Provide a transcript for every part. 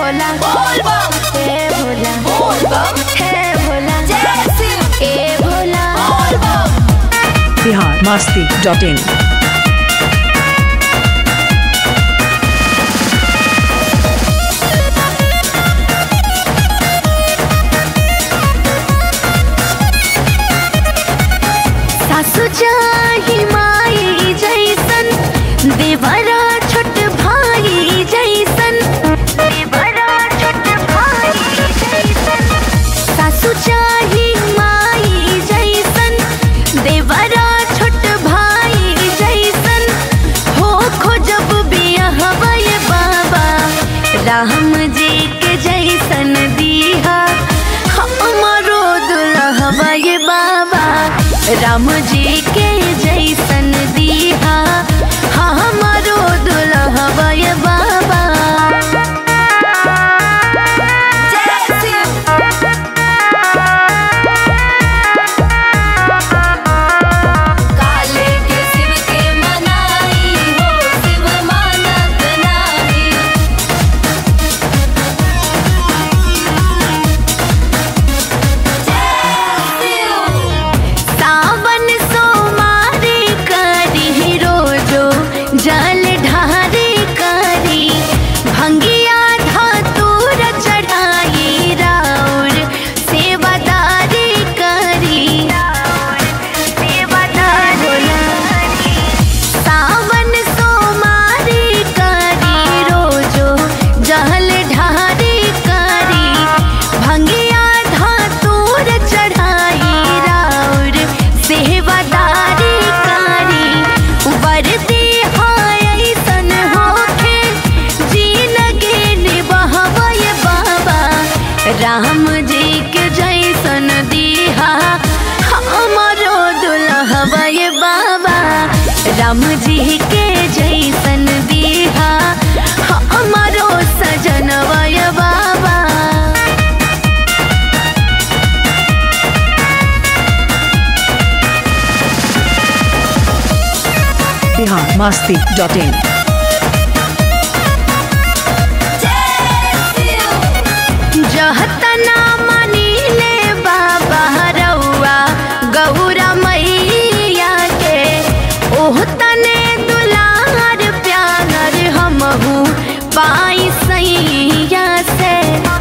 भोला बोल बम हे भोला बोल बम हे भोला जय शिव ए भोला बोल बम बिहार मस्ती डॉट इन सासु चाही माई जैसन देवरा छोट भाई जैसन देवरा छोट भाई जैसन सासु चाही माई जैसन देवरा छोट भाई जैसन हो खोजब बियाहवय बाबा राम जी के जैसन दीहा हमारो दुल्हवय बाबा राम जी के जैसन दीहा हमारो दुल्हवय बाबा जय शिव काले के शिव के मनाई हो शिव मानत नाही सावन सोमारी करी रोजो जल ढारी करी भंगिया धातुर चढ़ाई राउर सेवादारी करी सेवादारी सावन सोमारी करी रोजो जल ढारी करी भंगिया धातुर चढ़ाई राउर सेवादारी करी वर्दी हाय ऐसन होखे जिनगी निभावय बाबा राम जी के जैसन दीहा हमारो दुल्हवय बाबा राम जी के जैसन दीहा हमारो सजनवय बाबा बिहार मस्ती डॉट इन जहतना मनीले बाबा रउआ गौरा मैया के ओह तने दुलार प्यार हमहू पाई सैया से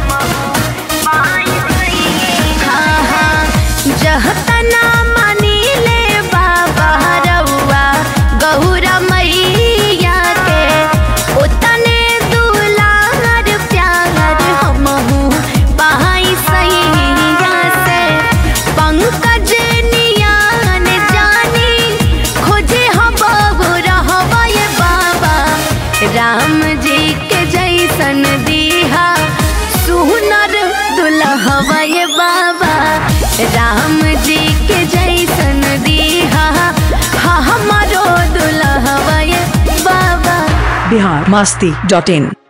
हाँ हाँ जहतना मनीले बाबा रउआ गौरा मैया के ओतने दुलार प्यार हमहू पाई सैया से पंकज नियान जानी खोजे हम बहु रहबय बाबा राम जी के जैसन दीहा सुनर दुल्हवय बाबा राम जी के जैसन दीहा हमारो दुल्हवय बाबा बिहार मस्ती डॉट इन